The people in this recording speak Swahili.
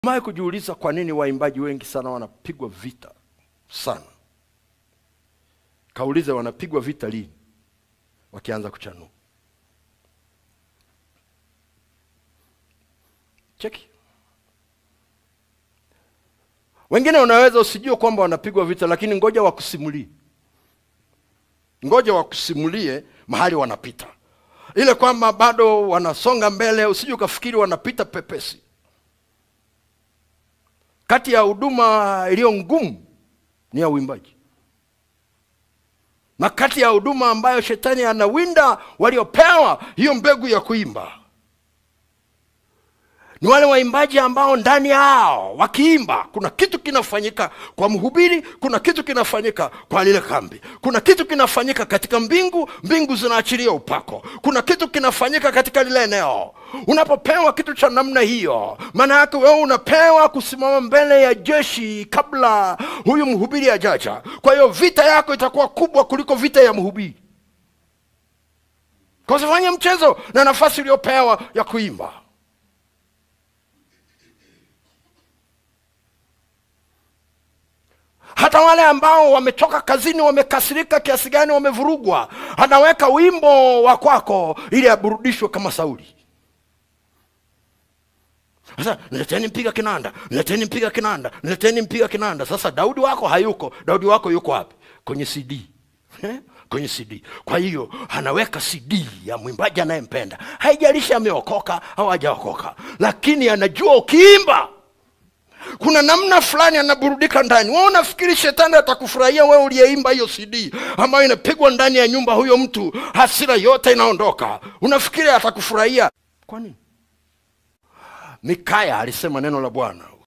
Mae kujiuliza kwa nini waimbaji wengi sana wanapigwa vita sana? Kaulize wanapigwa vita lini? Wakianza kuchanua. Cheki. Wengine unaweza usijue kwamba wanapigwa vita, lakini ngoja wakusimulie, ngoja wakusimulie mahali wanapita, ile kwamba bado wanasonga mbele, usije ukafikiri wanapita pepesi. Kati ya huduma iliyo ngumu ni ya uimbaji, na kati ya huduma ambayo shetani anawinda waliopewa hiyo mbegu ya kuimba ni wale waimbaji ambao ndani yao wakiimba, kuna kitu kinafanyika kwa mhubiri, kuna kitu kinafanyika kwa lile kambi, kuna kitu kinafanyika katika mbingu, mbingu zinaachilia upako, kuna kitu kinafanyika katika lile eneo. Unapopewa kitu cha namna hiyo, maana yake wewe unapewa kusimama mbele ya jeshi kabla huyu mhubiri ajaja. Kwa hiyo vita yako itakuwa kubwa kuliko vita ya mhubiri, kwa usifanye mchezo na nafasi uliyopewa ya kuimba. hata wale ambao wametoka kazini wamekasirika kiasi gani, wamevurugwa, anaweka wimbo wa kwako ili aburudishwe kama Sauli. Sasa nileteni mpiga kinanda, nileteni mpiga kinanda, nileteni mpiga kinanda. Sasa Daudi wako hayuko. Daudi wako yuko wapi? Kwenye CD eh? kwenye CD. Kwa hiyo anaweka CD ya mwimbaji anayempenda, haijalishi ameokoka au hajaokoka, lakini anajua ukiimba kuna namna fulani anaburudika ndani. Wewe unafikiri shetani atakufurahia wewe uliyeimba hiyo CD ambayo inapigwa ndani ya nyumba, huyo mtu hasira yote inaondoka, unafikiri atakufurahia? Kwa nini? Mikaya alisema neno la Bwana,